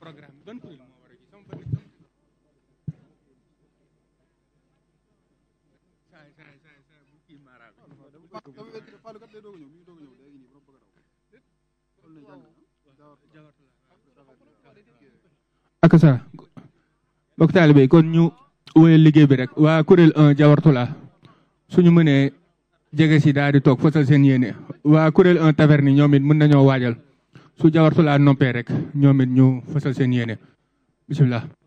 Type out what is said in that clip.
programme ban kuréel moo war a ji sama bëri saay saay saay saay bu kii maara bi Fallou kat day doog a ñëw mi ngi doog a ñëw léegi nii borom bëgg a daw loolu lay jàng ak sa mbokk taalibe yi kon ñu wéyal liggéey bi rek waa kuréel 1 Jawartula suñu mënee jege si daal di toog fasal seen yéene waa kuréel 1 taverne ñoom it mën nañoo waajal su Jawartula noppee rek ñoom it ñu fasal seen yéene bisimilah